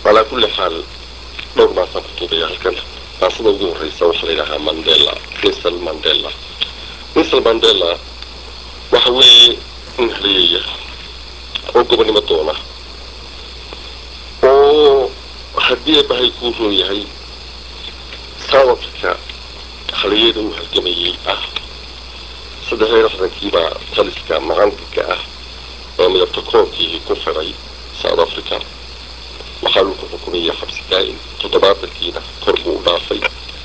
calaa kulli xaal dhowr maasaan ku tuubaya halkan maasada ugu horreysa waxaa la yidhahaa mandela winsel mandela winsel mandela waxa weeye nin haliyeeya oo gobonnimo doona oo haddii bahay kuu roon yahay south africa haliyada uu halgamayay ah saddex iyo lixdankiibaa taliska macantiga ah ee midabta koonkii ku fiday south africa waxaa lagu xukumayay xabsi daa'im toddobaatankiina kor buu u dhaafay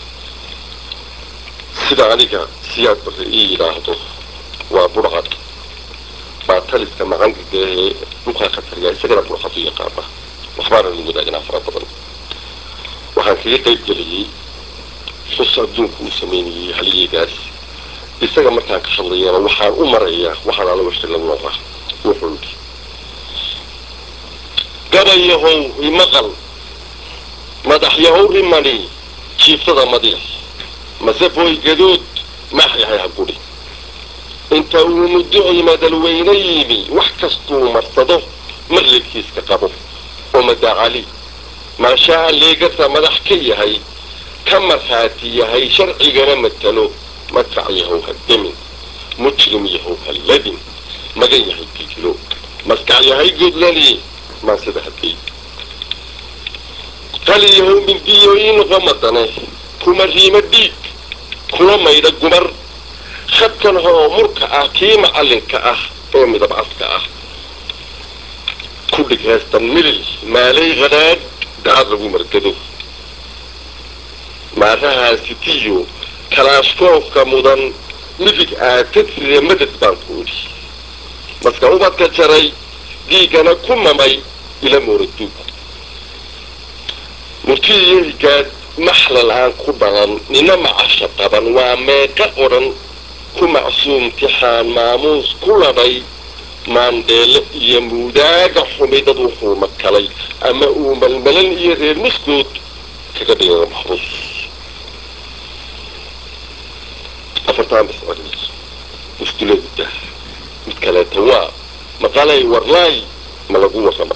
sida aniga siyaad barre ii yidhaahdo waa burcad baa taliska macangiga ee dhulkaa ka taliya isagana burcad u yaqaana waxbaana la wadaagnaa fara badan waxaan kaga qayb geliyey xus adduunku uu sameynayay haliyeygaas isaga markaan ka hadlayana waxaan u marayaa waxaan ala washta la nooca wuxuu yidhi gabayahow imaqal madaxyahow rimani jiiftada madiix mase booy gadood maaxyahay ha gudhi inta uu mudduci madalweyne yimi wax kastuu marsado marlidkiiska qabo oo madacali maashaa leegata madax ka yahay ka markhaati yahay sharcigana matalo madfac yahow ha demin mujrim yahow ha ladin magan yahay digilo maskax yahay godlani maasida hadday qali yahow mindiyooyin qomadane kuma riimo dhiig kula maydha gumar khadkan hoo murka ah kii macallinka ah ee midab caska ah ku dhig heestan milil maalay qadhaadh dacad lagu margado maarahaasitiyo kalaashkoofka mudan midig aatadrire madad baan ku idhi maska ubadka jaray dhiiggana ku mamay ila mooraduug murtiiyo higaad maxlal aan ku dhalan nina macasha qaban waa meeqa odhan ku macsuum tixaan maamuus ku ladhay maandheele iyo muudaaga xumi dad wuxuu makalay ama uu malmalan iyo reer muskood kaga dhigayo maxruus afartaan biscodin musduladda mid kaleeta waa maqalay warlaay ma lagu warrama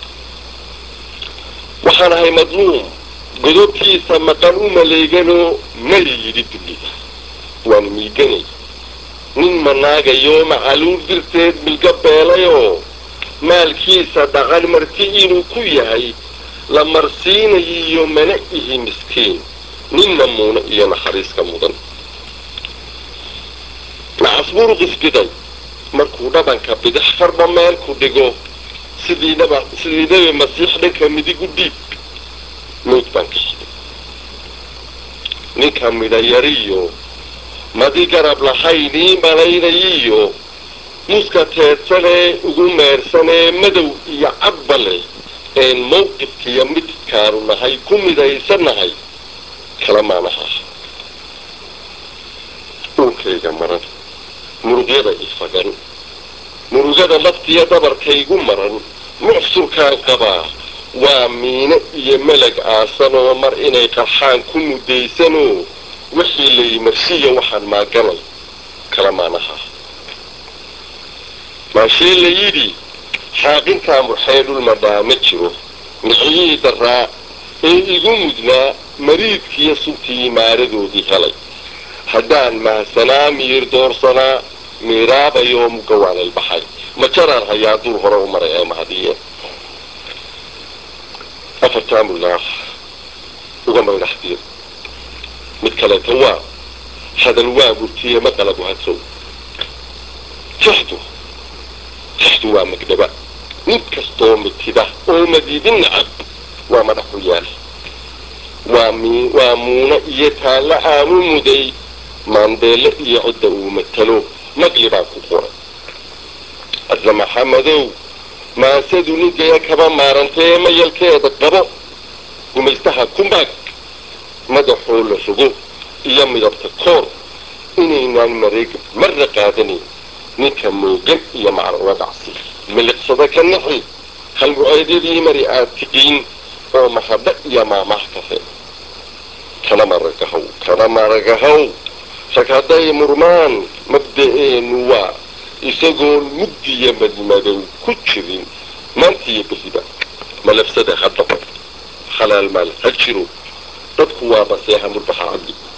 waxaan ahay madluum godobtiisa maqan u maleeganoo may yidhi dunida waan miiganay nin manaagayo macaluul dirteed milga beelayoo maalkiisa dhaqan marti inuu ku yahay la marsiinayiyo mana ihi miskiin nin namuuna iyo naxariiska mudan macasbuur qisbiday markuu dhabanka bidix farba meel ku dhigo sidii dhaba sidii nebi masiix dhanka midig u dhiib mowd baan ka shiday ninka midhayariyo madi garab lahaynii malaynayiyo muska teedsanee ugu meersanee madow iyo cadbale een mawqifkiiyo midkaanu nahay ku midaysannahay kala maanaha uunkayga maran murugyada ifagan murugada laftiyo dabarkaygu maran mucsurkaan qabaa waa miino iyo melag aasanoo mar inay qarxaan ku mudaysanoo wixii layimarsiya waxaan maaganay kala maanaha maashee la yidhi xaaqinkaa murxee dhulmadhaa ma jiro miciyii daraa ee igu mudnaa mariidkiiyo suntii maaradoodii helay haddaan mahsanaa miir doorsanaa miiraabayoo mugawaaleel baxay ma jaraan hayaa duur hore u maray ee mahadiye afartaa mullaah uga maydhaxdiir mid kaleeta waa hadal waa murtiye maqalabu hadsow tixdu tixdu waa magdhaba nin kastoo mitida oo madiidin nacab waa madax u yaal waa mi waa muuna iyo taallo aanu muday maandeelle iyo cidda uu matalo naqli baan ku qoray adla maxamadow maasadu ninkaya kaba maarantee mayalkeeda qabo gumaystaha ku maag madaxoo la rogo iyo midabta koor inaynaan mareeg marna qaadanayn ninka moogan iyo macruura dhacsi miliqsada ka naxi halmuceedyadii mari aad tiqiin oo mahadha iyo maamaah kafe kana maragahow kana maragahow rag hadday murmaan mabda'eenu waa isagoon mugdiya madmadow ku jirin maantiiyo beriba malafsada haddaba xalaal maal ha jiro dadku waa maseexa murbaxa cabdi